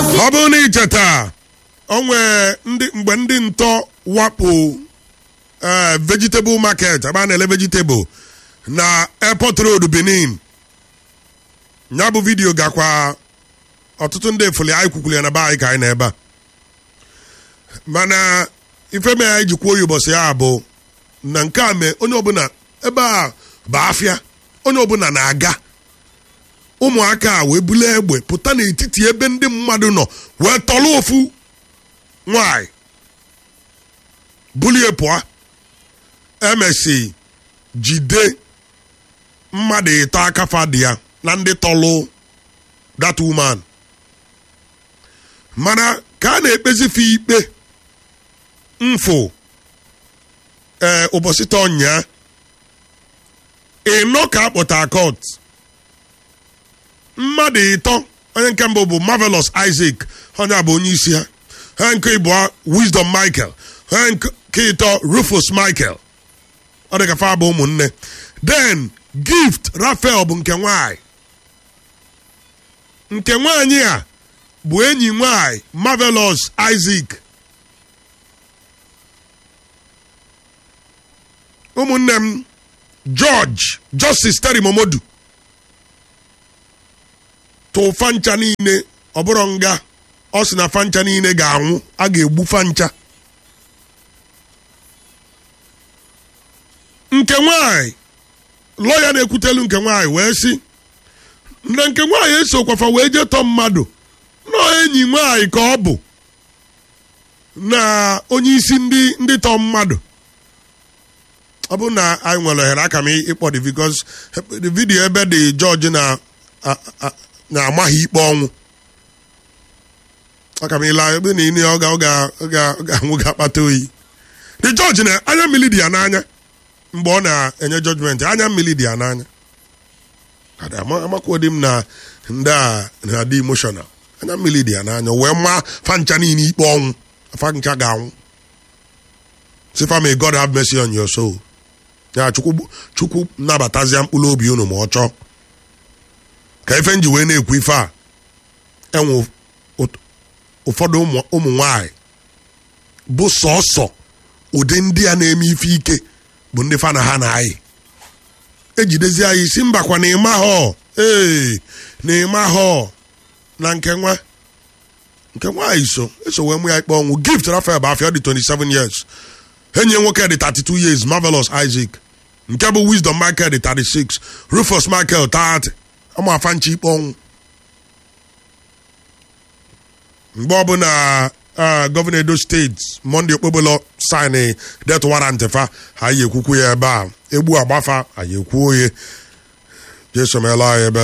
ọ bụrụ na icheta o nwee ndị mgbe ndị ntọ wakpo eh, vegetable market ebe a na-ele vegetable na airport road benin ya bụ vidiyo gakwa ọtụtụ ndị efuli anyị kwukwuru ya na be anyị ka anyị na ebe a mana ife me anyị ji kwuo ya ụbọchị ya bụ na nke a mee onye ọbụla ebe a bụ afịa onye ọbụla na-aga ụmụaka a wee bulu egbe pụta n'etiti ebe ndị mmadụ nọ wee tọrọ ofu nwanyị bulie pụọ emesi jide mmadụ ịtọ akafa dị ya na ndị tọlụ that woman mana ka a na-ekpezife ikpe mfụ ee ụbọchị tọ nya ịnọ ka akpọta court mmadụ ịtọ onye nke mbụ bụ marvelous isaac onye a bụ onye isi ha ha nke ịbụọ wisdom michael ha nke ịtọ rufus michael ọ dị ka fa bụ ụmụnne then gift rafael bụ nke nwanyị nke nwanyị a bụ enyi nwanyị marvelous isaac ụmụnne m george justice terry momodu tụ fancha niile ọ bụrụ nga ọ sị na fancha niile ga-anwụ a ga-egbu fancha nke nwanyị lọya na-ekwutelu nke nwanyị wee sị na nke nwanyị esokwafa wee jee tọọ mmadụ nọ enyi nwanyị ka ọ bụ na onye isi ndị ndị tọọ mmadụ ọ bụ na anyị nwere ohere aka m ịkpọ dị because the video ebe dị jọji na na-amaghị ikpe ọnwụ aka m ịla ebe na ile ọ ga-anwụ ga-akpata oyi the judge na anya mmiri dị ya n'anya mgbe ọ na-enye judgment anya mmiri dị ya n'anya amakwodi m na ndị a na-adị emotional anya mmiri dị ya n'anya wee maa fancha niile ikpe ọnwụ fancha ga-anwụ sifa may God have mercy on your soul ya chukwu chukwu nabatazia mkpụrụ obi unu ma ọ chọọ ka ife nji wee na-ekwu ife a enwe ụfọdụ ụmụ nwanyị bụ sọsọ ụdị ndị a na-eme ife ike bụ ndị fana ha na anyị ejidezi anyị si mbakwa na ịma họ ee na ịma họ na nke nwa nke nwaanyị so eso wee mụ ya ikpe ọnwụ gift rafael bụ afọ dị 27 years enyi nwoke dị 32 years marvelous isaac nke bụ wisdom michael dị 36 rufus michael 30 ama afa nchi ikpe ọnwụ mgbe ọbụla gọvanọ edo steeti monde okpobolo sin det warrant fa ha yi ekwukwu ya ebe a egbu agbafa anyị ekwuo ya jesomela ya ebe